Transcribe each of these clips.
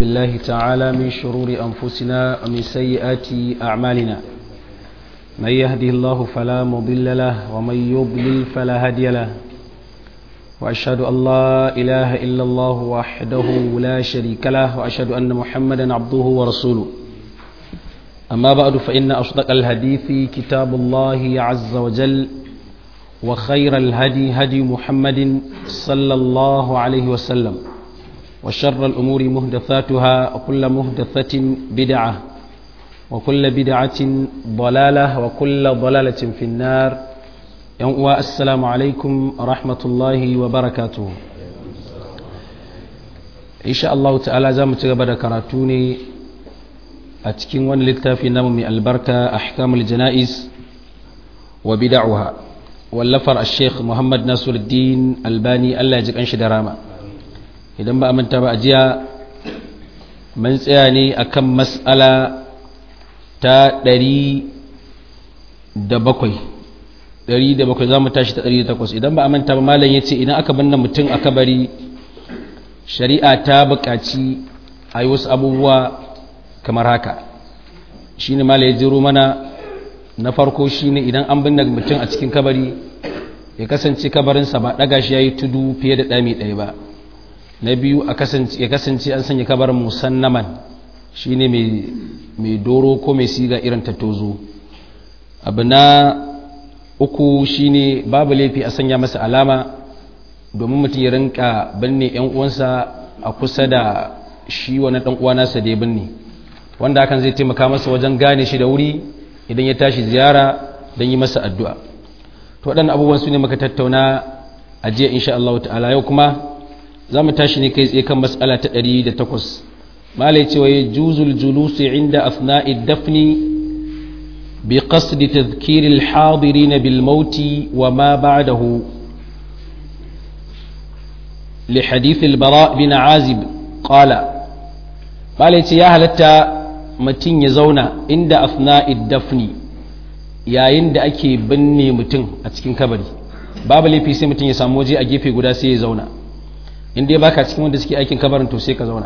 بالله تعالى من شرور أنفسنا ومن سيئات أعمالنا من يهده الله فلا مضل له ومن يضلل فلا هادي له وأشهد أن لا إله إلا الله وحده لا شريك له وأشهد أن محمدا عبده ورسوله أما بعد فإن أصدق الحديث كتاب الله عز وجل وخير الهدي هدي محمد صلى الله عليه وسلم وشر الأمور مهدثاتها وكل مهدثة بدعة وكل بدعة ضلالة وكل ضلالة في النار السلام عليكم ورحمة الله وبركاته إن شاء الله تعالى زام تغبر كراتوني أتكين وان للتافي نمو البركة أحكام الجنائز وبدعها wallafar a sheikh muhammad nasiruddin albani allah ya ji kanshi da rama idan ba a manta ba a jiya mun tsaya ne akan mas'ala ta ɗari da bakwai ɗari da bakwai za mu tashi ta ɗari da takwas idan ba a manta ba malam ya ce idan aka banna mutum a kabari shari'a ta buƙaci a yi wasu abubuwa kamar haka shi ne malam ya jiro mana na farko shine idan an binne mutum a cikin kabari ya kasance kabarinsa ba daga shi yayi tudu fiye da dami ɗaya ba na biyu ya kasance an sanya kabarin musannaman shine mai mai doro ko mai siga irin ta tozo abu na uku shine babu laifi a sanya masa alama domin mutum ya rinka binne yan uwansa a kusa da shi wani dan uwa nasa da ya binne wanda hakan zai taimaka masa wajen gane shi da wuri idan ya tashi ziyara don yi masa addu'a to waɗannan abubuwan su ne maka tattauna a jiya insha Allah ta'ala yau kuma za mu tashi ne kai tsaye kan matsala ta ɗari da takwas malai cewa ya juzul julusi inda asna'i dafni bi qasdi tadhkiri al-hadirin bil mauti wa ma ba'dahu li hadith al-bara bin azib qala malai ce ya halatta mutum ya zauna inda afna'id dafni yayin da ake binne mutum a cikin kabari babu laifi sai mutum ya samu waje a gefe guda sai ya zauna inda ya baka cikin wanda suke aikin kabarin to sai ka zauna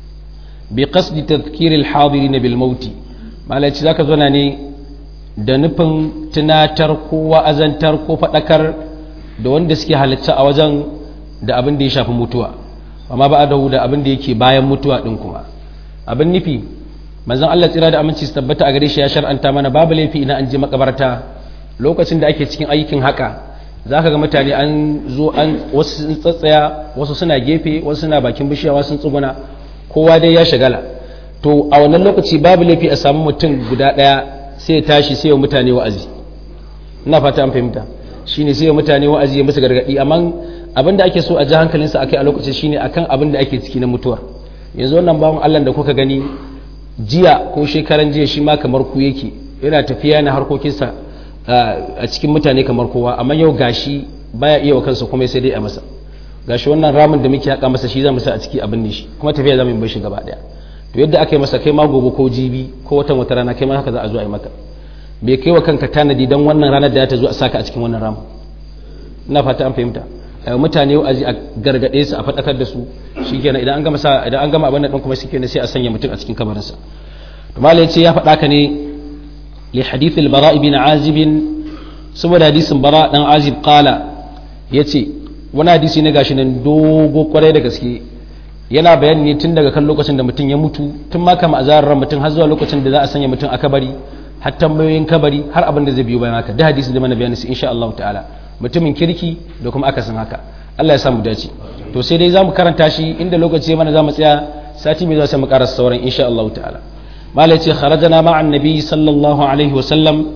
bi qasdi tadhkiri al-hadirin bil mauti malaci zaka zauna ne da nufin tunatar ko wa'azantar ko fadakar da wanda suke halitta a wajen da abin da ya shafi mutuwa amma ba da abin da yake bayan mutuwa din kuma abin nufi manzon Allah tsira da aminci su tabbata a gare shi ya shar'anta mana babu laifi idan an je makabarta lokacin da ake cikin aikin haka zaka ga mutane an zo an wasu sun tsatsaya wasu suna gefe wasu suna bakin bishiya wasu sun tsuguna kowa dai ya shagala to a wannan lokaci babu laifi a samu mutum guda daya sai ya tashi sai ya mutane wa'azi ina fata an fahimta shine sai ya mutane wa'azi ya musu gargadi amma abin da ake so a ji hankalinsa akai a lokacin shine akan abin da ake ciki na mutuwar yanzu wannan bawan Allah da kuka gani jiya ko shekaran jiya shi ma kamar ku yake yana tafiya na harkokinsa a cikin mutane kamar kowa amma yau gashi baya iya wa kansa kuma sai dai a masa gashi wannan ramin da muke haka masa shi za mu sa a ciki abin ne shi kuma tafiya za mu bar shi gaba daya to yadda aka yi masa kai ma gobe ko jibi ko watan wata rana kai ma haka za a zo a yi maka bai kai wa kanka tanadi dan wannan ranar da ta zo a saka a cikin wannan ramin ina fata an fahimta mutane wa'azi a gargade su a faɗakar da su shikenan idan an gama sa idan an gama abin nan kuma shikenan sai a sanya mutum a cikin kabarinsa to malai ce ya faɗa ka ne li hadith al-bara ibn azib saboda hadisin bara dan azib qala yace wani hadisi ne gashi nan dogo kwarai da gaske yana bayani ne tun daga kan lokacin da mutum ya mutu tun ma kama azarar mutum har zuwa lokacin da za a sanya mutum a kabari har tambayoyin kabari har abin da zai biyo bayan haka da hadisin da mana bayani sai insha Allah ta'ala mutumin kirki da kuma akasin haka Allah ya samu dace to sai dai zamu karanta shi inda lokaci mana zamu tsaya sati mai zuwa sai mu karasa sauran insha Allah ta'ala malai ce kharajana ma annabi sallallahu alaihi wasallam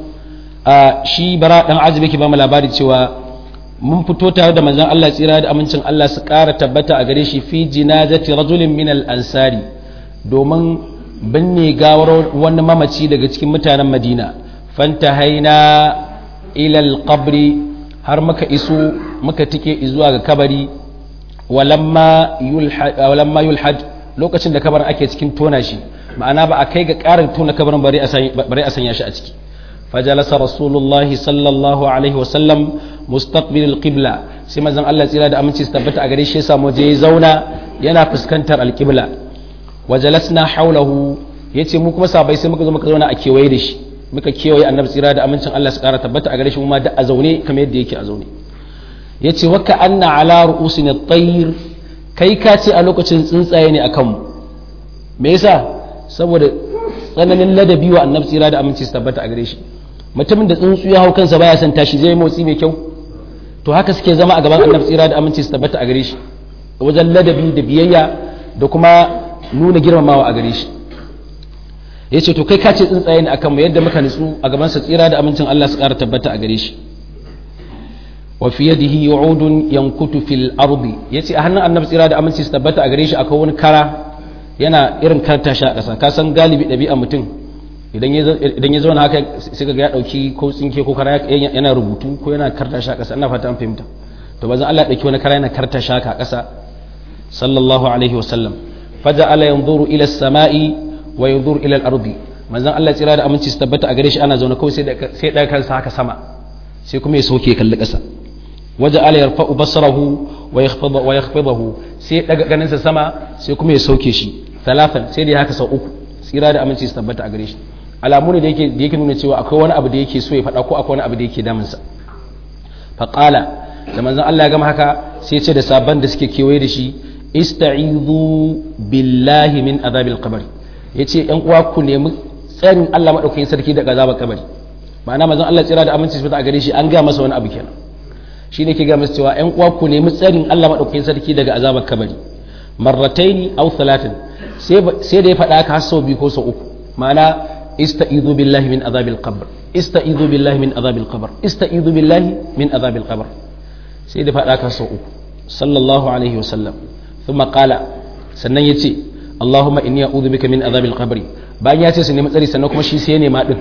shi bara dan ajibi ke ba mu labari cewa mun fito tare da manzon Allah tsira da amincin Allah su kara tabbata a gare shi fi jinazati rajulin min al-ansari domin binne gawar wani mamaci daga cikin mutanen Madina fantahaina ila al-qabri har muka iso muka tike zuwa ga kabari walamma yulhad lokacin da kabarin ake cikin tona shi ma'ana ba a kai ga ƙarin tona kabarin bari a sanya shi a ciki fajalasa rasulullahi sallallahu alaihi wasallam mustaqbil alqibla sai manzon Allah tsira da aminci su tabbata a gare shi ya samu je ya zauna yana fuskantar alqibla wajalasna haulahu yace mu kuma sabai sai muka zo muka zauna a kewaye da shi muka kewaye annabi tsira da amincin Allah su kara tabbata a gare shi mu ma da a zaune kamar yadda yake a zaune yace wa ka anna ala ru'usina at-tayr kai ka ce a lokacin tsuntsaye ne akan mu me yasa saboda tsananin ladabi wa annabi tsira da aminci su tabbata a gare shi mutumin da tsuntsu ya hau kansa baya son tashi zai motsi mai kyau to haka suke zama a gaban annabi tsira da aminci su tabbata a gare shi wajen ladabi da biyayya da kuma nuna girmamawa a gare shi ya ce to kai ka ce tsuntsaye ne akan mu yadda muka nutsu a gaban sa tsira da amincin Allah su ƙara tabbata a gare shi wa fi yadihi yu'udun yankutu fil ardi yace a hannun annabi tsira da aminci su tabbata a gare shi akwai wani kara yana irin karta shi a ƙasa ka san galibi ɗabi'a mutum idan ya zauna haka sai ga ya ɗauki ko tsinke ko kara yana rubutu ko yana karta shi a ƙasa ina fata an fahimta to bazan Allah ya ɗauki wani kara yana karta shi a ƙasa sallallahu alaihi wa sallam faja'ala yanzuru ila as-sama'i wa yanzuru ila al-ardi manzon Allah tsira da aminci su tabbata a gare shi ana zaune kawai sai sai daga kansa haka sama sai kuma ya soke kalli ƙasa waja'ala yarfa'u basarahu wa yakhfadu wa yakhfidahu sai daga ganin sa sama sai kuma ya sauke shi talafan sai da haka sau uku tsira da aminci su tabbata a gare shi alamu ne da yake da yake nuna cewa akwai wani abu da yake so ya faɗa ko akwai wani abu da yake damunsa faqala da manzon Allah ya gama haka sai ya ce da sabban da suke kewaye da shi ista'izu billahi min azabil qabr yace yan uwa ku nemi tsarin Allah madaukakin sarki daga azabar kabari ma'ana manzon Allah tsira da aminci su a gare shi an ga masa wani abu kenan shi ne ke ga masa cewa yan uwa ku nemi tsarin Allah madaukakin sarki daga azabar kabari marrataini aw thalathin sai da ya faɗa ka sau biyu ko sau uku ma'ana ista'izu billahi min azabil qabr ista'izu billahi min azabil qabr ista'izu billahi min azabil qabr sai da faɗa ka sau uku sallallahu alaihi wasallam thumma qala sannan yace Allahumma inni a'udhu bika min azabil qabr bayan ya ce su nemi tsari sannan kuma shi sai ya nema din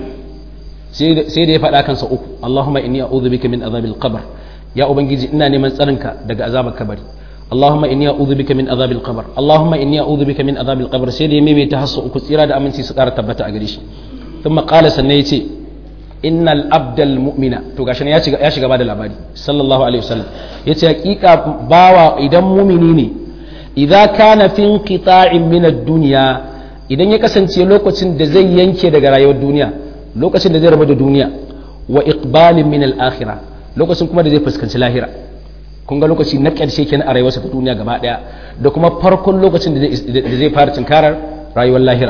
sai da ya faɗa kan sau uku Allahumma inni a'udhu bika min azabil qabr ya ubangiji ina neman tsarinka daga azabar kabari اللهم إني أعوذ بك من عذاب القبر اللهم إني أعوذ بك من عذاب القبر سيدي ميمي تحسو كثيرا دا أمنتي سكارة تبتا أغريش ثم قال سنيتي إن الأبد المؤمن تو غاشن يا شيغا بعد الأبادي صلى الله عليه وسلم يتي حقيقة باوا إذا مؤمنيني إذا كان في انقطاع من الدنيا idan ya kasance lokacin da zai yanke daga rayuwar duniya lokacin da zai rabu da duniya wa iqbalin min al-akhirah lokacin kuma da zai fuskanci lahira kun ga lokaci na ƙarshe kenan a rayuwarsa ta duniya gaba ɗaya da kuma farkon lokacin da zai fara tunkarar rayuwar lahira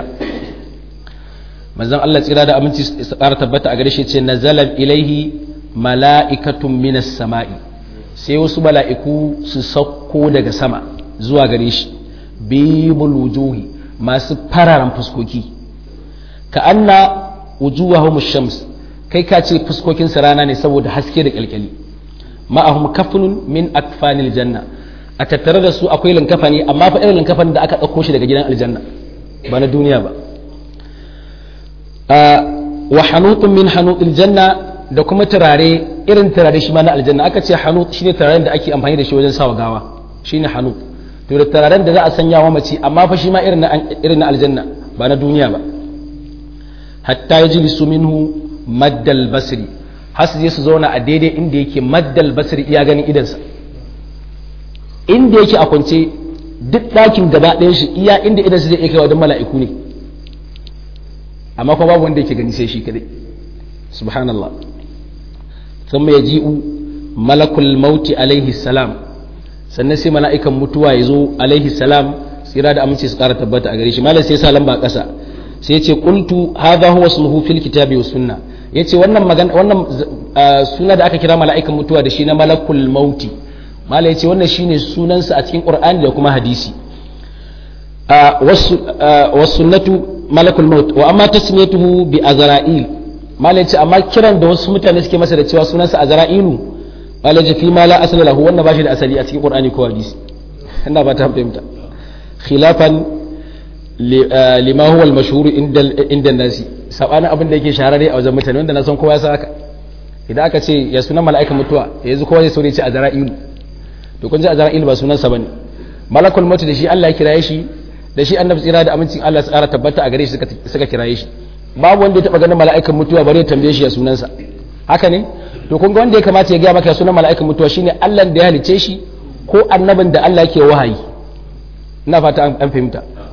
manzon Allah tsira da aminci su ƙara tabbata a gare shi ce nazala ilaihi mala'ikatun minas sama'i sai wasu mala'iku su sauko daga sama zuwa gare shi bibul wujuhi masu fararen fuskoki ka anna wujuhahum shams kai ka ce fuskokin rana ne saboda haske da kyalkyali ma'ahum kafnun min akfanil janna a tattare da su akwai linkafani amma fa irin linkafani da aka ɗauko shi daga gidan aljanna ba na duniya ba wa hanutun min hanutil janna da kuma turare irin turare shi ma na aljanna aka ce hanut shine turaren da ake amfani da shi wajen sawa gawa shine hanut to da turaren da za a sanya wa mace amma fa shi ma irin na irin na aljanna ba na duniya ba hatta yajlisu minhu maddal basri har su je su zauna a daidai inda yake maddal basir iya ganin idansa inda yake a kwance duk ɗakin gaba ɗayan shi iya inda idansa zai iya kai wajen mala'iku ne amma kuma babu wanda yake gani sai shi kadai subhanallah thumma yaji'u malakul mauti alaihi salam sannan sai mala'ikan mutuwa ya zo alaihi salam tsira da aminci su ƙara tabbata a gare shi malam sai sa lamba ƙasa sai ya ce qultu hadha huwa ismuhu fil kitabi was sunnah ya ce wannan suna da aka kira mala'ikan mutuwa da shi na malakul mauti mala ya ce wannan shine sunansa a cikin ƙur'ani da kuma hadisi wasu sunnatu malakul maut wa amma tasmiyatuhu bi azra'il mala ya ce amma kiran da wasu mutane suke masa da cewa sunansa azra'ilu mala ya fi ma la asali lahu wannan ba shi da asali a cikin ƙur'ani ko hadisi ina ba ta fahimta khilafan lima huwa al-mashhur inda nasi sabanin abin da yake shahararre a wajen mutane wanda na san kowa ya san haka idan aka ce ya sunan mala'ikan mutuwa yanzu kowa zai saurayi ce a zara'ilu to kun ji a zara'ilu ba sunan sa bane malakul maut da shi Allah ya kiraye shi da shi annabi tsira da amincin Allah su ƙara tabbata a gare shi suka kiraye shi babu wanda ya taba ganin mala'ikan mutuwa bare ya tambaye shi ya sunan sa haka ne to kun ga wanda ya kamata ya ga maka sunan mala'ikan mutuwa shine Allah da ya halice shi ko annabin da Allah yake wahayi ina fata an fahimta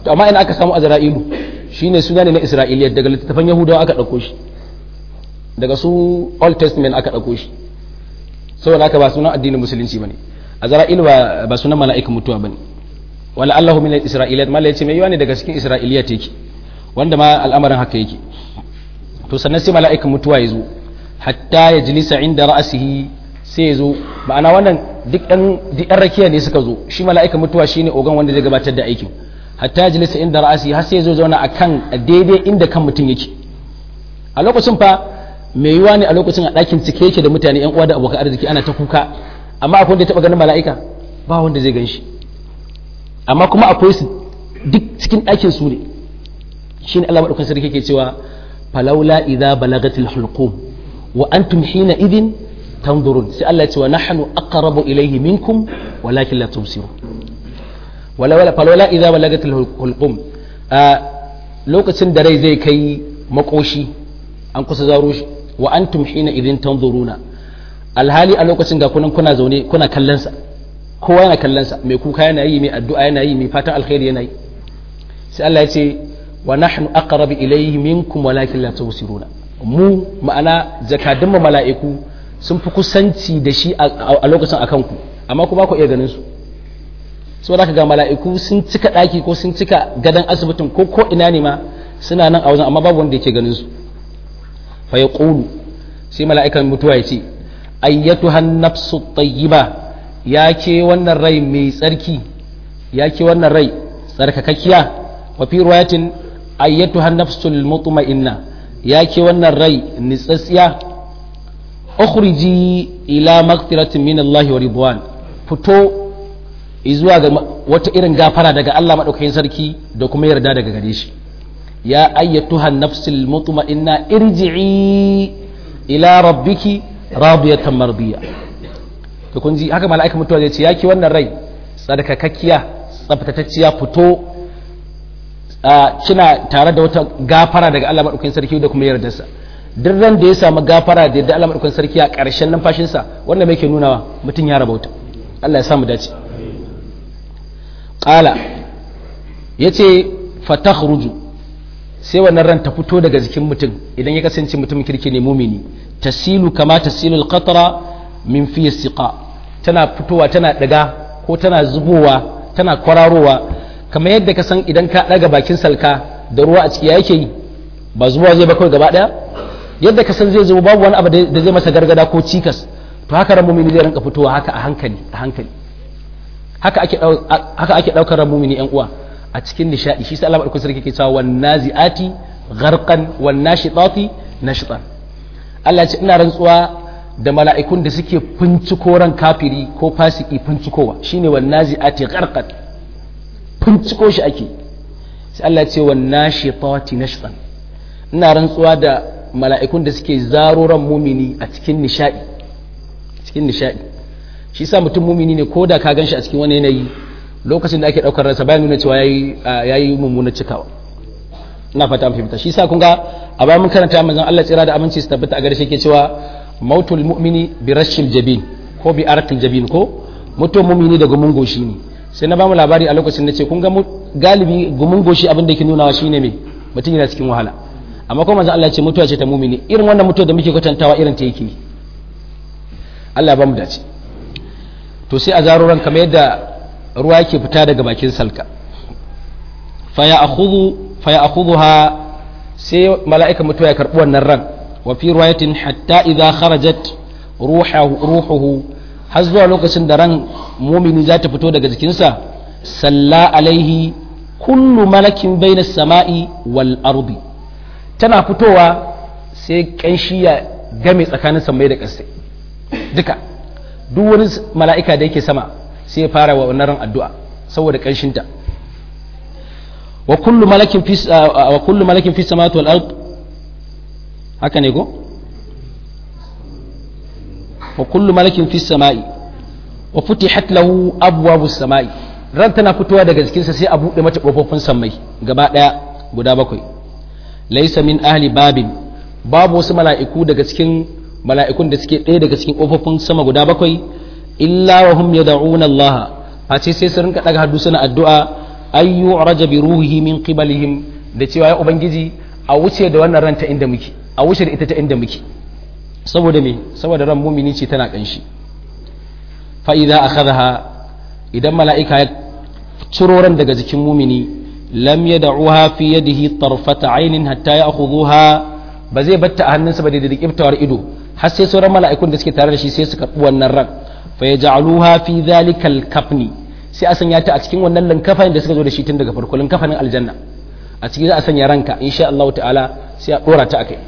to amma ina aka samu azra'ilu shine suna ne na isra'iliya daga littattafan yahudawa aka ɗauko shi daga su old testament aka ɗauko shi saboda haka ba sunan addinin musulunci bane azra'ilu ba ba sunan mala'ikan mutuwa bane wala allahu min al-isra'iliyat mala yace mai yawa ne daga cikin isra'iliyat yake wanda ma al'amarin haka yake to sannan sai mala'ikan mutuwa ya zo hatta ya jilisa inda ra'asihi sai ya zo ma'ana wannan duk ɗan duk ɗan rakiya ne suka zo shi mala'ikan mutuwa shine ogan wanda zai gabatar da aikin hatta ya jilisa inda ra'asihi har sai ya zo zauna akan daidai inda kan mutum yake a lokacin fa mai yiwa ne a lokacin a ɗakin cike yake da mutane yan uwa da abokan arziki ana ta kuka amma akwai wanda ya taɓa ganin mala'ika ba wanda zai gan shi amma kuma akwai su duk cikin ɗakin su ne shine Allah madaukakin sarki yake cewa falaula idza balagatil hulqum wa antum hina idin tanzurun sai Allah ya ce wa nahnu aqrabu ilayhi minkum walakin la tubsirun wala wala falaula idza balagatil hulqum a lokacin da rai zai kai makoshi an kusa zaro shi wa antum hina idin tanzuruna alhali a lokacin ga kunan kuna zaune kuna kallon sa kowa yana kallon sa mai kuka yana yi mai addu'a yana yi mai fatan alkhairi yana yi sai Allah ya ce wa nahnu aqrabu ilayhi minkum walakin la tubsiruna mu ma'ana jakadun mu mala'iku sun fi kusanci da shi a lokacin akan ku amma ku ba ku iya ganin su saboda ga mala'iku sun cika daki ko sun cika gadan asibitin ko ko ina ne ma suna nan a wajen amma babu wanda yake ganin su fa yaqulu sai mala'ikan mutuwa ya ce ayyatuha an-nafsu tayyiba ya ke wannan rai mai tsarki ya ke wannan rai tsarkakakkiya wa fi riwayatin ayyatuha nafsul mutma'inna ya ke wannan rai nitsatsiya ukhriji ila maghfiratin min Allah wa ridwan fito zuwa ga wata irin gafara daga Allah madaukakin sarki da kuma yarda daga gare shi ya ayyatuha nafsul mutma'inna irji'i ila rabbiki radiyatan mardiya to kun ji haka mala'ika mutuwa zai ce ya ke wannan rai tsarkakakkiya tsaftatacciya fito kina tare da wata gafara daga Allah maɗaukakin sarki da kuma yardarsa duk ran da ya samu gafara da yadda Allah maɗaukakin sarki a ƙarshen numfashinsa wanda mai ke nunawa mutum ya rabauta Allah ya samu dace ƙala ya ce fatakhruju sai wannan ran ta fito daga jikin mutum idan ya kasance mutum kirki ne mumini tasilu kama tasilu alqatra min fi siqa tana fitowa tana daga ko tana zubowa tana kwararowa kamar yadda ka san idan ka ɗaga bakin salka da ruwa a ciki yake yi ba zuwa zai ba kawai gaba ɗaya yadda ka san zai zubo babu wani abu da zai masa gargada ko cikas to haka ran mumini zai rinka fitowa haka a hankali a hankali haka ake haka ake daukar ran mumini yan uwa a cikin nishadi shi sai Allah madaukakin sarki ke cewa wan naziati gharqan wan nashitati nashtan Allah ya ce ina rantsuwa da mala'ikun da suke finciko ran kafiri ko fasiki fincikowa shine wan naziati gharqan finciko shi ake sai Allah ce wa nashitati nashtan ina rantsuwa da mala'ikun da suke zaro ran mumini a cikin nishadi cikin nishadi shi sa mutum mumini ne ko da ka ganshi a cikin wani yanayi lokacin da ake daukar ransa bayan nuna cewa yayi yayi mummuna cikawa ina fata an fahimta shi sa kun ga a bayan mun karanta manzon Allah tsira da aminci su tabbata a gare shi ke cewa mautul mu'mini bi rashil jabin ko bi arqil jabin ko mutum mumini da gumin goshi ne sai na bamu labari a lokacin da ce kun ga galibi gumin goshi abin da yake nunawa shine me mutum yana cikin wahala amma kuma manzo Allah ya ce mutuwa ce ta mumini irin wannan mutuwa da muke kwatantawa irin ta yake Allah ba mu dace to sai a zaro ran kamar yadda ruwa yake fita daga bakin salka fa ya akhudhu fa ya akhudhuha sai mala'ika mutuwa ya karbi wannan ran wa fi riwayatin hatta idha kharajat ruhuhu ruhuhu har zuwa lokacin da ran mumini za ta fito daga jikinsa salla alaihi kullu malakin baina sama'i wal ardi tana fitowa sai kanshi ya game tsakanin samai da ƙasai duka duk wani mala'ika da yake sama sai ya fara wa wannan ran addu'a saboda kanshinta wa kullu malakin fi wa kullu malakin fi samawati wal ard haka ne ko wa kullu malakin fi sama'i wa futihat lahu abwabus sama'i ran tana fitowa daga jikinsa sai a buɗe mata ƙofofin sammai gaba ɗaya guda bakwai laisa min ahli babin babu wasu mala'iku daga cikin mala'ikun da suke ɗaya daga cikin ƙofofin sama guda bakwai illa wa hum yad'una Allah face sai su rinka daga haddu suna addu'a ay yu'raja bi ruhihi min qibalihim da cewa ya ubangiji a wuce da wannan ran ta inda muke a wuce da ita ta inda muke saboda me saboda ran mumini ce tana kanshi fa idza akhadha idan mala'ika ya ciro ran daga jikin mumini lam yad'uha fi yadihi tarfata aynin hatta ya'khudhuha ba zai batta a hannunsa ba da dikiftawar ido har sai sauran mala'ikun da suke tare da shi sai su karbi wannan ran fa yaj'aluha fi dhalika al-kafni sai a sanya ta a cikin wannan linkafanin da suka zo da shi tun daga farko linkafanin aljanna a ciki za a sanya ranka insha Allah ta'ala sai a dora ta akai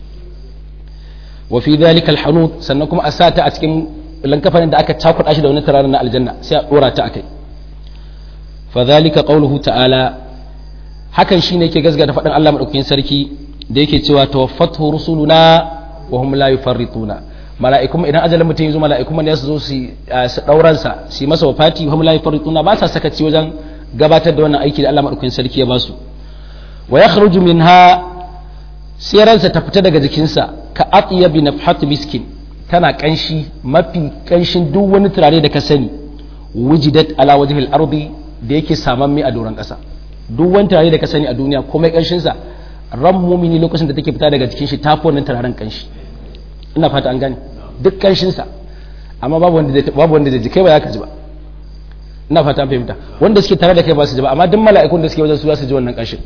wa fi dhalika al-hanut sannan kuma a sa ta a cikin linkafanin da aka cakuɗa shi da wani turaren na aljanna sai a dora ta akai fa dhalika qawluhu ta'ala hakan shine yake gasgata faɗin Allah madaukakin sarki da yake cewa tawaffathu rusuluna wa hum la yufarrituna mala'ikun idan ajalin mutum yazo mala'ikun ne su zo su su dauran sa su masa wafati wa hum la yufarrituna ba sa sakaci wajen gabatar da wannan aiki da Allah madaukakin sarki ya basu wa yakhruju minha sai ransa ta fita daga jikinsa ka atyabi nafhat miskin tana kanshi mafi kanshin duk wani turare da ka sani wujidat ala wajhil ardi da yake samamme a doron kasa duk wani turare da ka sani a duniya komai kanshin sa ran mumini lokacin da take fita daga jikin shi tafi wannan turaren kanshi ina fata an gane duk kanshin sa amma babu wanda zai babu wanda zai ji kai ba za ka ji ba ina fata an fahimta wanda suke tare da kai ba su ji ba amma duk mala'ikun da suke wajen su za su ji wannan kanshin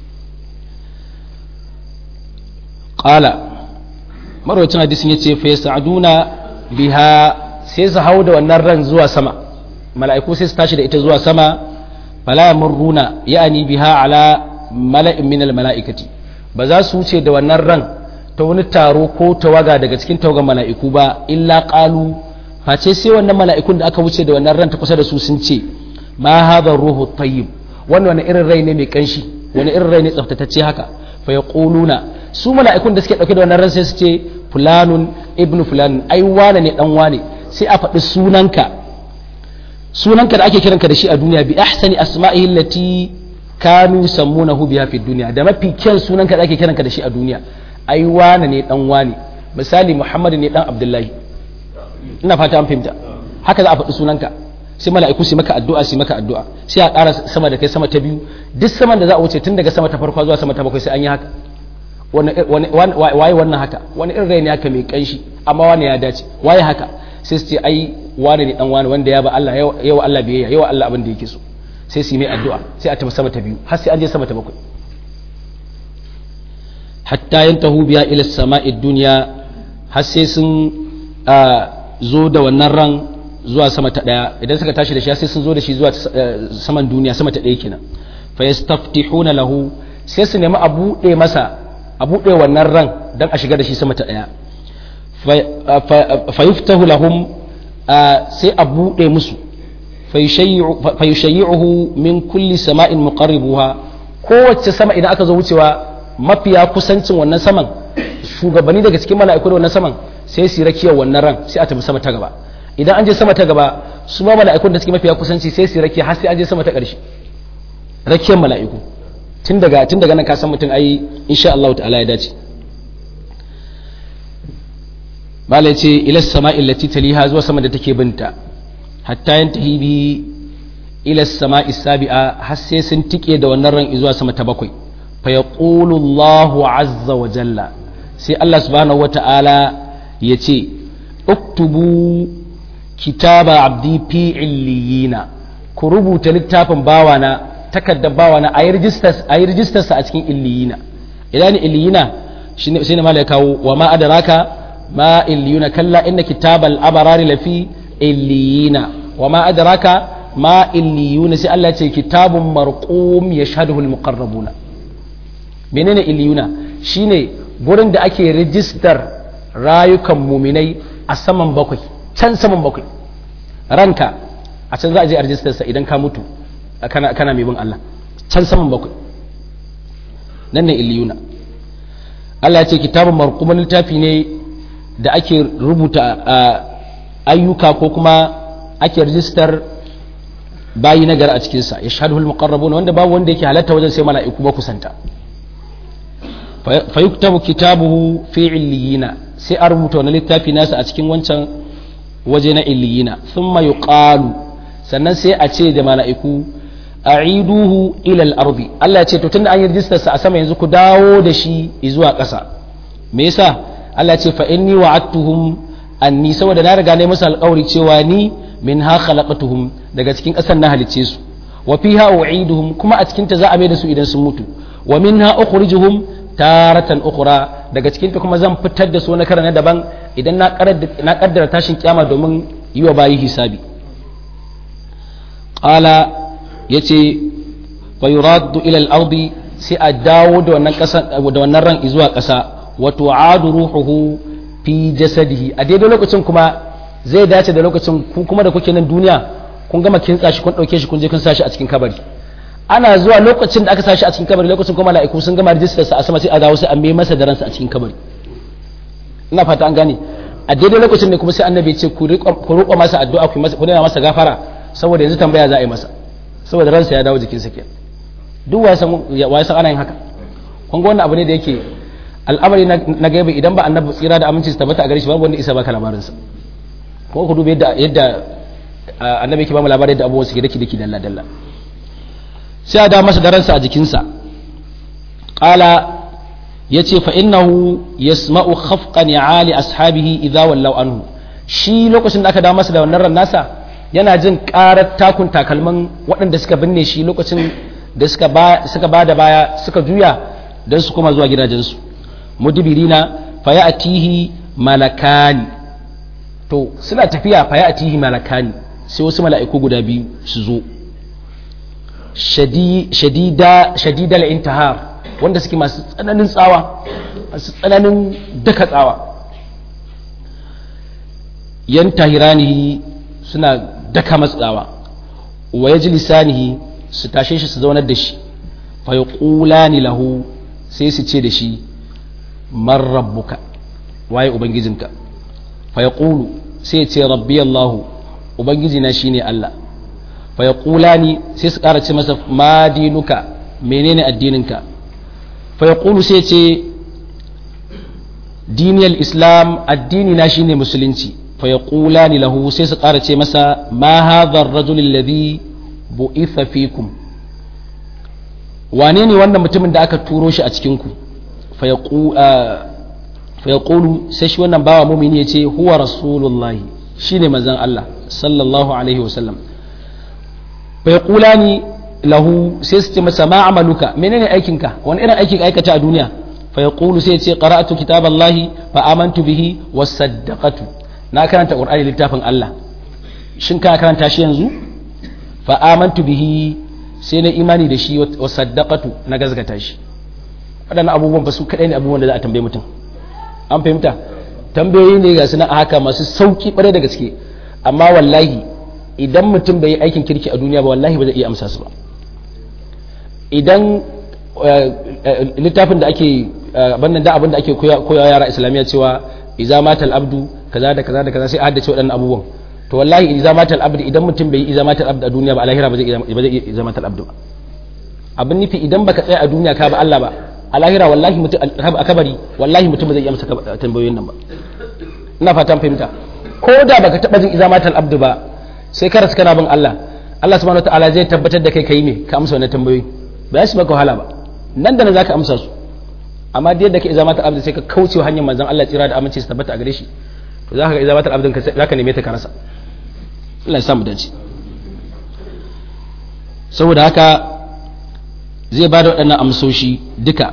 qala marwacin hadisin yace fa yas'aduna biha sai su hau da wannan ran zuwa sama mala'iku sai su tashi da ita zuwa sama fala yamurruna ya'ni biha ala mala'in minal mala'ikati ba za su wuce da wannan ran ta wani taro ko tawaga daga cikin tawagan mala'iku ba illa qalu face sai wannan mala'ikun da aka wuce da wannan ran ta kusa da su sun ce ma hadha ruhu tayyib wannan wani irin rai ne mai kanshi wani irin rai ne tsaftatacce haka fa yaquluna su mala'ikun da suke dauke da wannan ran sai su ce fulanun ibnu fulan ai wane ne dan wane sai a faɗi sunanka sunanka da ake kiranka da shi a duniya bi ahsani asma'ihi allati kanu sammunahu biha fi dunya da mafi kyan sunanka da ake kiranka da shi a duniya ai wane ne dan wane misali muhammad ne dan abdullahi ina fata an fahimta haka za a faɗi sunanka sai mala'iku su maka addu'a su maka addu'a sai a ƙara sama da kai sama ta biyu duk saman da za a wuce tun daga sama ta farko zuwa sama ta bakwai sai an yi haka waye wannan haka wani irin rai ne haka mai kanshi amma wani ya dace waye haka sai su ce ai wani ne dan wani wanda ya ba Allah yawa Allah biyayya yawa Allah abin da yake so sai su yi mai addu'a sai a tafi sama ta biyu har sai an je sama ta bakwai hatta yantahu biya ila sama'i dunya har sai sun zo da wannan ran zuwa sama ta daya idan suka tashi da shi sai sun zo da shi zuwa saman duniya sama ta daya kenan fa yastaftihuna lahu sai su nemi a buɗe masa a buɗe wannan ran dan a shiga da shi sama ta daya fa yuftahu lahum sai a buɗe musu fayushayyi'uhu min kulli sama'in muqarribuha kowace sama idan aka zo wucewa mafiya kusancin wannan saman shugabanni daga cikin mala'iku da wannan saman sai su rakiyar wannan ran sai a tafi sama ta gaba idan an je sama ta gaba su ma mala'ikun da suke mafiya kusanci sai su rakiya har sai an je sama ta ƙarshe rakiyar mala'iku tun daga tun daga nan ka san mutum ai insha Allah ta'ala ya dace malai ce ila sama'i allati taliha zuwa sama da take binta hatta yantahi bi ila sama'i sabi'a har sai sun tike da wannan ran zuwa sama ta bakwai fa yaqulu Allahu azza wa jalla sai Allah subhanahu wata'ala ya ce uktubu kitaba abdi fi illiyina ku rubuta littafin bawana takaddar bawana a yi rijistarsa a cikin illiyina idan ni illiyina shi ne mala ya kawo wa ma adaraka ma illiyuna kalla inna kitabal abarari lafi illiyina wa ma adaraka ma illiyuna sai Allah ce kitabun marqum yashhaduhu almuqarrabuna menene illiyuna shine gurin da ake rijistar rayukan muminai a saman bakwai can saman bakwai ranka a can za a je a rijistarsa idan ka mutu kana kana mai bin Allah can saman bakwai nan ne illiyuna Allah ya ce kitabun marquman littafi ne da ake rubuta ayyuka ko kuma ake rijistar bayi na gari a cikinsa ya shaɗu muqarrabun wanda babu wanda yake halatta wajen sai mala'iku ba kusanta fa yuktabu kitabuhu fi illiyina sai a rubuta wani littafi nasa a cikin wancan waje na illiyina thumma yuqalu sannan sai a ce da mala'iku a'iduhu ila al-ardi Allah ya ce to tunda an yi rijistar sa a sama yanzu ku dawo da shi zuwa ƙasa me yasa Allah ya ce fa inni wa'adtuhum anni saboda na riga ne musu alƙawari cewa ni min ha khalaqatuhum daga cikin ƙasar na halicce su wa fiha u'iduhum kuma a cikin ta za a mai da su idan sun mutu wa minha ukhrijuhum taratan ukhra daga cikin ta kuma zan fitar da su na karana daban idan na na kaddara tashin kiyama domin yi wa bayi hisabi qala yace fa yuraddu ila al-ardi sai a dawo da wannan ƙasa da wannan ran zuwa ƙasa wa tu'adu ruhuhu fi jasadihi a daidai lokacin kuma zai dace da lokacin ku kuma da kuke nan duniya kun gama kintsa shi kun dauke shi kun je kun sa shi a cikin kabari ana zuwa lokacin da aka sa shi a cikin kabari lokacin kuma mala'iku sun gama rijistar sa a sama sai a dawo sai a mai masa da ransa a cikin kabari ina fata an gane a daidai lokacin ne kuma sai annabi ce ku roƙo masa addu'a ku masa ku nuna masa gafara saboda yanzu tambaya za a yi masa saboda ransa ya dawo jikin sa kenan duk wa san wa san ana yin haka kun ga wannan abu ne da yake al'amari na gaibe idan ba annabi tsira da aminci su tabbata a gare shi babu wanda isa baka labarin sa ko ku duba yadda yadda annabi yake ba mu labarin yadda abubuwan suke daki daki dalla dalla sai a da masa da ransa a jikinsa qala yace fa innahu yasma'u khafqa ni'ali ashabihi idza wallaw anhu shi lokacin da aka dawo masa da wannan ran nasa yana jin karar takun takalman waɗanda suka binne shi lokacin da suka ba suka bada baya suka juya dan su koma zuwa gidajensu mudbirina fayatihi malakani to suna tafiya fayatihi malakani sai wasu mala'iku guda biyu su zo shadida shadidal intihar wanda suke masu tsananin tsawa masu tsananin daka tsawa yan tahiranihi suna daka masu tsawa wa ya ji lisanihi su tashe shi su zaunar da shi fa ya ni lahu sai su ce da shi man rabbuka waye ubangijinka fa ya sai ce rabbi allahu ubangijina shine allah fa ya ni sai su ƙara ce masa ma dinuka menene addininka fayaqulu sai ce diniyar islam addini na shine musulunci fayaqula ni lahu sai su ƙara ce masa ma hadha ar-rajul alladhi bu'itha fikum wane ne wannan mutumin da aka turo shi a cikin ku fayaqulu sai shi wannan bawa mumini ya ce huwa rasulullahi shine manzon Allah sallallahu alaihi wasallam fayaqulani lahu sai su ce masa ma amaluka menene aikinka wani irin aikin aikata a duniya fa yaqulu sai ya ce qara'atu kitaballahi fa amantu bihi wa saddaqatu na karanta qur'ani littafin Allah shin ka karanta shi yanzu fa amantu bihi sai na imani da shi wa saddaqatu na gazgata shi waɗannan abubuwan ba su kaɗai ne abubuwan da za a tambaye mutum an fahimta tambayoyi ne ga suna haka masu sauki ɓare da gaske amma wallahi idan mutum bai yi aikin kirki a duniya ba wallahi ba zai iya amsa su ba idan littafin da ake bannan da abin da ake koya yara islamiyya cewa iza matal abdu kaza da kaza da kaza sai a haddace waɗannan abubuwan to wallahi iza matal abdu idan mutum bai yi iza matal abdu a duniya ba a lahira ba zai iya iza matal abdu ba abin nufi idan baka tsaya a duniya ka ba Allah ba a lahira wallahi mutum a kabari wallahi mutum ba zai iya amsa tambayoyin nan ba ina fatan fahimta ko da baka taba jin iza matal abdu ba sai ka rasu kana bin Allah Allah subhanahu wataala zai tabbatar da kai kai me ka amsa wannan tambayoyi ba su maka wahala ba nan da nan zaka amsa su amma da yadda ka iza matal abdu sai ka kauce hanyar manzon Allah tsira da aminci su tabbata a gare shi to zaka ga iza matal abdin ka zaka neme ta ka rasa Allah ya samu dace saboda haka zai ba da waɗannan amsoshi duka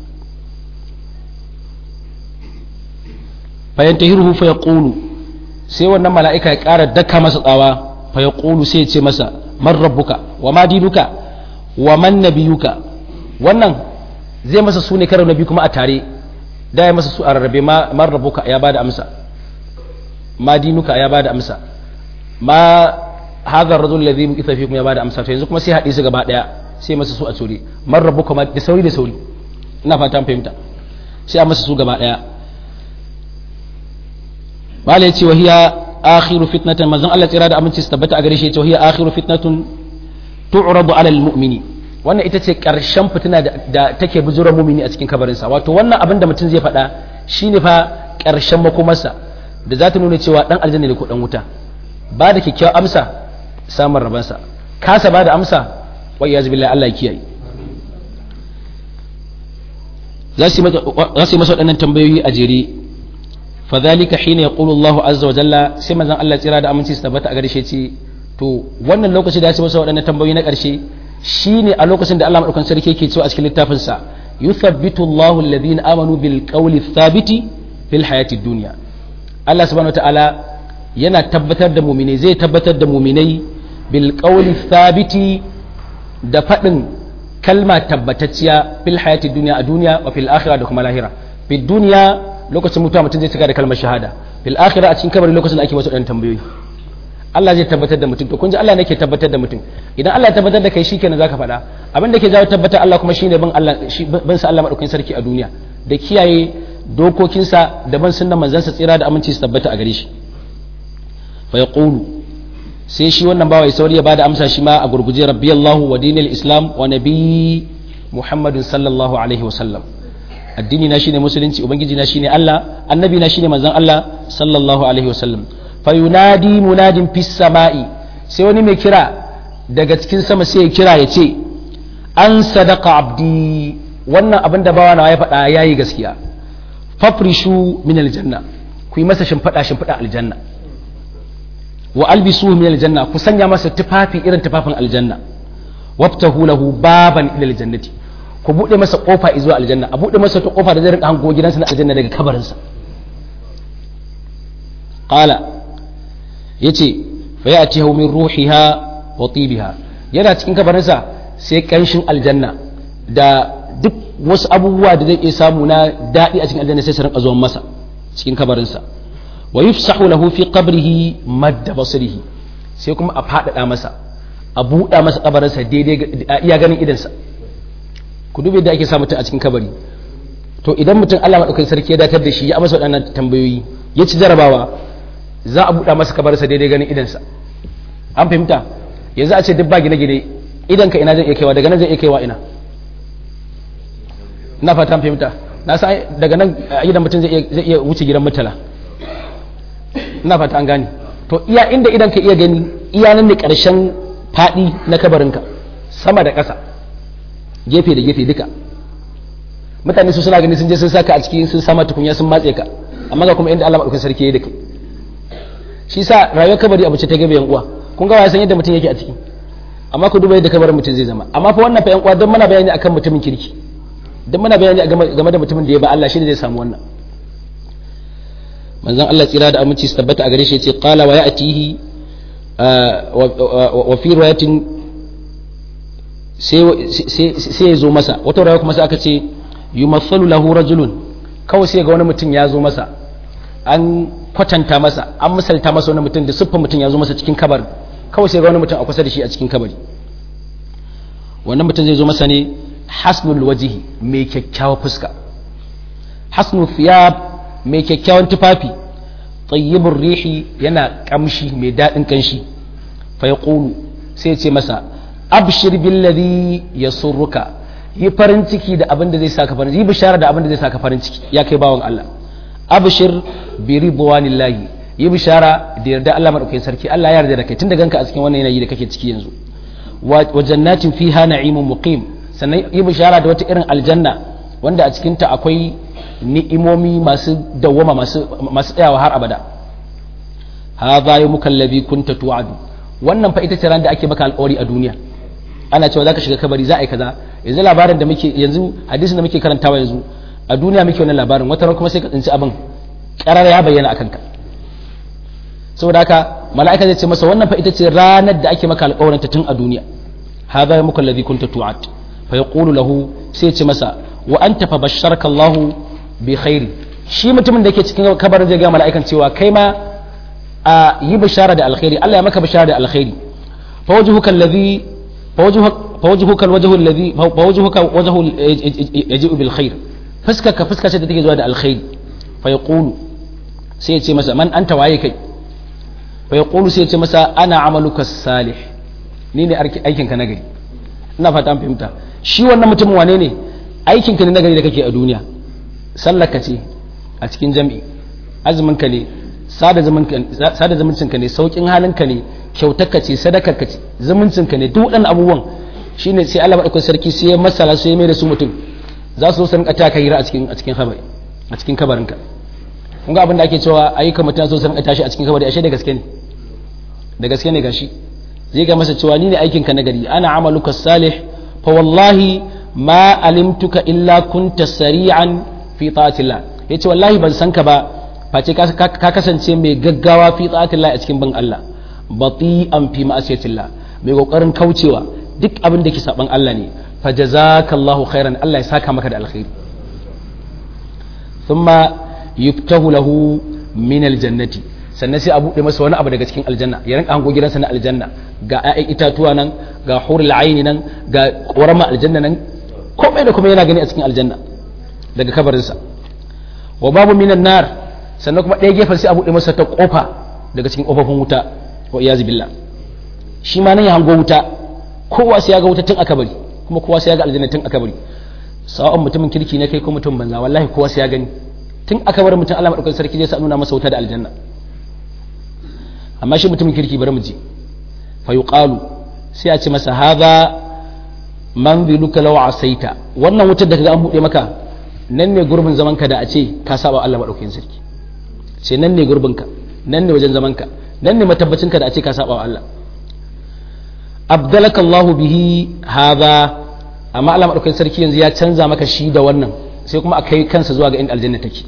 bayan tahiruhu fa yaqulu sai wannan mala'ika ya ƙara daka masa tsawa fa yaqulu sai ya ce masa man rabbuka wa ma dinuka wa man nabiyuka wannan zai masa su ne karo na biyu kuma a tare da ya masa su a rarrabe man rabbuka ya bada amsa ma dinuka ya bada amsa ma hadha ar-rajul alladhi bu'itha fikum ya bada amsa to yanzu kuma sai haɗe su gaba ɗaya sai masa su a tsori man rabu kuma da sauri da sauri ina fata fahimta sai a masa su gaba daya malai ce wahiya akhiru fitnatan manzon Allah tsira da aminci su tabbata a gare shi ce wahiya akhiru fitnatun tu'radu ala almu'mini wannan ita ce karshen fitina da take bujura mumini a cikin kabarin sa wato wannan abin da mutum zai faɗa shine fa karshen makomarsa da za ta nuna cewa dan aljanna ne ko dan wuta ba da kyakkyawar amsa samun rabansa kasa ba da amsa wa iyaz billahi Allah ya kiyaye za su yi masa waɗannan tambayoyi a jere fadhalika hina yaqulu Allahu azza wa jalla sai manzon Allah tsira da aminci su tabbata a gare shi ce to wannan lokaci da ya masa waɗannan tambayoyi na ƙarshe shine a lokacin da Allah madaukakin sarki yake cewa a cikin littafin sa yuthabbitu Allahu alladhina amanu bil qawli thabiti fil hayati dunya Allah subhanahu wataala yana tabbatar da mu'minai zai tabbatar da mu'minai bil qawli thabiti da faɗin kalma tabbatacciya fil hayati dunya a duniya wa fil akhirah da kuma lahira fil dunya lokacin mutuwa mutum zai cika da kalmar shahada fil akhirah a cikin kabari lokacin da ake wasu ɗan tambayoyi Allah zai tabbatar da mutum to kun ji Allah ne ke tabbatar da mutum idan Allah ya tabbatar da kai shikenan zaka faɗa abin da ke jawo tabbatar Allah kuma shine bin Allah bin sa Allah madaukakin sarki a duniya da kiyaye dokokinsa da ban sunnan manzansa tsira da aminci su tabbata a gare shi fa yaqulu sai shi wannan bawa sauri ya bada amsa shi ma a gurguje rabbi Allahu wa dinil islam wa nabi Muhammadin sallallahu alaihi wa sallam addini na shine musulunci ubangiji na shine Allah annabi na shine manzon Allah sallallahu alaihi wa sallam fayunadi munadin fis sama'i sai wani mai kira daga cikin sama sai ya kira ya ce an sadaka abdi wannan abin da bawa na ya faɗa yayi gaskiya fafrishu min aljanna ku yi masa shimfiɗa shimfiɗa aljanna wa albisu min aljanna ku sanya masa tufafi irin tufafin aljanna waftahu lahu baban ila aljannati ku buɗe masa kofa zuwa aljanna a buɗe masa ta kofa da zai rinka hango gidansa na aljanna daga kabarinsa qala yace fa ya'ti min ruhiha wa tibiha yana cikin kabarinsa sai kanshin aljanna da duk wasu abubuwa da zai iya samu na daɗi a cikin aljanna sai su rinka zuwan masa cikin kabarinsa wa yufsahu lahu fi qabrihi madda basrihi sai kuma a faɗaɗa masa a buɗa masa kabarinsa daidai iya ganin idansa ku dube da ake sa mutum a cikin kabari to idan mutum Allah madaukakin sarki ya datar da shi ya amsa waɗannan tambayoyi ya ci jarabawa za a buɗa masa kabarsa daidai ganin idansa an fahimta yanzu a ce duk ba gine-gine idan ka ina zai iya kaiwa daga nan zai iya kaiwa ina ina fata an fahimta na sa daga nan idan mutum zai iya wuce gidan mutala ina fata an gane to iya inda idan ka iya gani iya nan ne ƙarshen faɗi na kabarinka sama da ƙasa gefe da gefe duka mutane su suna gani sun je sun saka a ciki sun sama tukunya sun matse ka amma ga kuma inda Allah madaukakin sarki ya yi da kai shi sa rayuwar kabari abu ce ta gabe yan uwa kun ga san yadda mutum yake a ciki amma ku duba yadda kabarin mutum zai zama amma fa wannan fa yan uwa don muna bayani akan mutumin kirki don muna bayani game da mutumin da ya ba Allah shi ne zai samu wannan manzon Allah tsira da aminci su tabbata a gare shi yace qala wa ya'tihi wa fi riwayatin sai ya zo masa wata rawa kuma sai aka ce yumathalu lahu rajulun kawai sai ga wani mutum ya zo masa an kwatanta masa an misalta masa wani mutum da siffar mutum ya zo masa cikin kabari kawai sai ga wani mutum a kusa da shi a cikin kabari wannan mutum zai zo masa ne hasnul wajihi mai kyakkyawa fuska hasnul thiyab mai kyakkyawan tufafi tayyibur rihi yana kamshi mai daɗin kanshi fa yaqulu sai ya ce masa abshir billadhi yasurruka yi farin ciki da abin da zai saka farin ciki yi bishara da abin da zai saka farin ciki ya kai bawan Allah abshir bi ridwanillahi yi bishara da yarda Allah madaukakin sarki Allah ya yarda da kai tun da ganka a cikin wannan yanayi da kake ciki yanzu wa jannatin fiha na'imun muqim sannan yi bishara da wata irin aljanna wanda a cikin ta akwai ni'imomi masu dawwama masu masu tsayawa har abada hadha yawmuka alladhi kunta tu'adu wannan fa ita ce ran da ake maka alƙawari a duniya ana cewa zaka shiga kabari za a yi kaza yanzu labarin da muke yanzu hadisin da muke karantawa yanzu a duniya muke wannan labarin wata kuma sai ka tsinci abin karar ya bayyana akan ka saboda haka mala'ika zai ce masa wannan fa ita ce ranar da ake maka alƙawarin ta tun a duniya hadha muka alladhi kunta tu'ad fa yaqulu lahu sai ce masa wa anta fa basharaka Allah bi khairi shi mutumin da yake cikin kabarin zai ga mala'ikan cewa kai ma a yi bishara da alkhairi Allah ya maka bishara da alkhairi fa wajhuka alladhi fa wajhuka alwajhu alladhi fa wajhuka wajhu yaji'u bil khair fuskaka fuska ce da take zuwa da alkhairi fa yaqulu sai ya ce masa man anta waye kai fa yaqulu sai ya ce masa ana amaluka salih ni ne aikinka na gari ina fata an fahimta shi wannan mutumin wane ne aikinka ne na gari da kake a duniya sallaka ce a cikin jami'i azumin ka ne sada zumuncin ka ne saukin halin ka ne kyautarka ce sadakar ka ce zumuncin ka ne duk waɗannan abubuwan shine sai Allah madaukakin sarki sai ya masala sai ya mai da su mutum za su zo su rinka taka hira a cikin a cikin kabari a cikin kabarinka kun ga abin da ake cewa ayyukan mutum zo su rinka tashi a cikin kabari ashe da gaske ne da gaske ne gashi zai ga masa cewa ni ne aikin ka nagari ana amaluka salih fa wallahi ma alimtuka illa kunta sari'an fi ta'atillah yace wallahi ban san ka ba face ka kasance mai gaggawa fi ta'atillah a cikin bin Allah bati'an fi ma'asiyatillah mai kokarin kaucewa duk abin da ke saban Allah ne fa jazakallahu khairan Allah ya saka maka da alkhairi thumma yuftahu lahu min aljannati sannan sai a buɗe masa wani abu daga cikin aljanna ya rinka hango gidansa na aljanna ga 'ya'yan itatuwa nan ga hurul aini nan ga ƙorama aljanna nan komai da kuma yana gani a cikin aljanna daga kabarinsa wa babu minan nar sannan kuma ɗaya gefen sai a buɗe masa ta ƙofa daga cikin ƙofofin wuta wa iyazu billah shi ma nan ya hango wuta kowa sai ya ga wuta tun aka bari kuma kowa sai ya ga aljanna tun aka bari sawa'un mutumin kirki ne kai ko mutum banza wallahi kowa sai ya gani tun aka bar mutum Allah madaukakin sarki zai sa nuna masa wuta da aljanna amma shi mutumin kirki bari mu ji fa yuqalu sai a ce masa hadha manziluka law asaita wannan wutar da kaga an bude maka nan ne gurbin zaman ka da a ce ka saba Allah madaukakin sarki ce nan ne gurbin ka nan ne wajen zaman ka nan ne matabbacin ka da a ce ka saba wa Allah abdalaka Allah bihi hadha amma Allah madaukakin sarki yanzu ya canza maka shi da wannan sai kuma a kai kansa zuwa ga inda aljanna take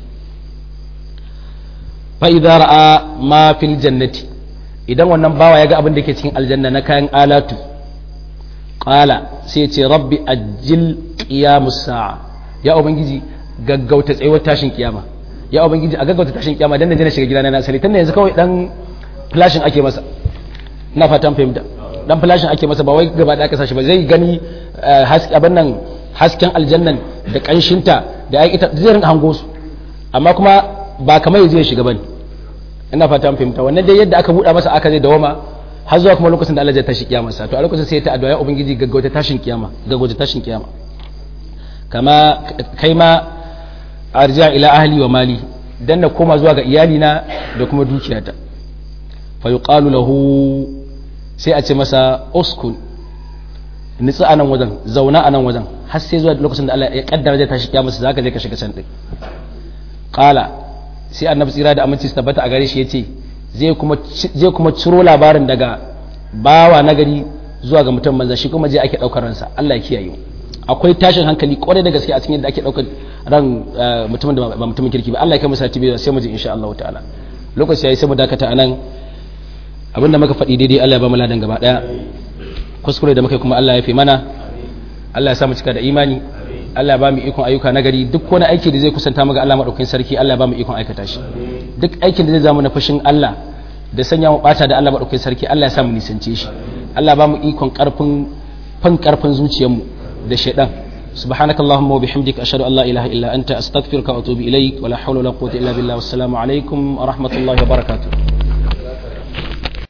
fa idza ra'a ma fil jannati idan wannan bawa ya ga abin da ke cikin aljanna na kayan alatu qala sai ce rabbi ajil qiyamus sa'a ya ubangiji gaggauta tsayuwar tashin kiyama ya ubangiji a gaggauta tashin kiyama dan na je na shiga gidana na asali tunda yanzu kawai dan flashing ake masa ina fatan fahimta dan flashing ake masa ba wai gaba da aka sashi ba zai gani abin nan hasken aljannan da kanshinta da ai ita zai rinka hango su amma kuma ba kamar yanzu ya shiga bane ina fata fahimta wannan dai yadda aka buɗa masa aka zai dawama har zuwa kuma lokacin da Allah ya tashi kiyama sa to a lokacin sai ta addu'a ya ubangiji gaggauta tashin kiyama gaggauta tashin kiyama kama kai ma arja ila ahli wa mali dan na koma zuwa ga iyalina da kuma dukiyata fa yuqalu lahu sai a ce masa uskun nitsi a nan wajen zauna a nan wajen har sai zuwa lokacin da Allah ya kaddara zai tashi kiyama sa zaka je ka shiga can din qala sai annabi tsira da aminci su tabbata a gare shi yace zai kuma zai kuma ciro labarin daga bawa nagari zuwa ga mutum manza shi kuma je ake daukar ransa Allah ya kiyaye akwai tashin hankali kwarai da gaske a cikin yadda ake daukar ran mutumin da ba mutumin kirki ba Allah ya kai masa tibi sai mu ji insha Allah ta'ala lokaci yayi sai mu dakata anan abinda muka faɗi daidai Allah ya ba mu ladan gaba daya kuskure da muka yi kuma Allah ya fi mana Allah ya sa mu cika da imani Allah ya ba mu ikon ayyuka na gari duk wani aiki da zai kusanta mu ga Allah madaukakin sarki Allah ya ba mu ikon aikata shi duk aikin da zai zama na fushin Allah da sanya mu bata da Allah madaukakin sarki Allah ya sa mu nisance shi Allah ya ba mu ikon karfin fan karfin zuciyarmu da shaidan سبحانك اللهم وبحمدك أشهد أن لا إله إلا أنت أستغفرك وأتوب إليك ولا حول ولا قوة إلا بالله والسلام عليكم ورحمة الله وبركاته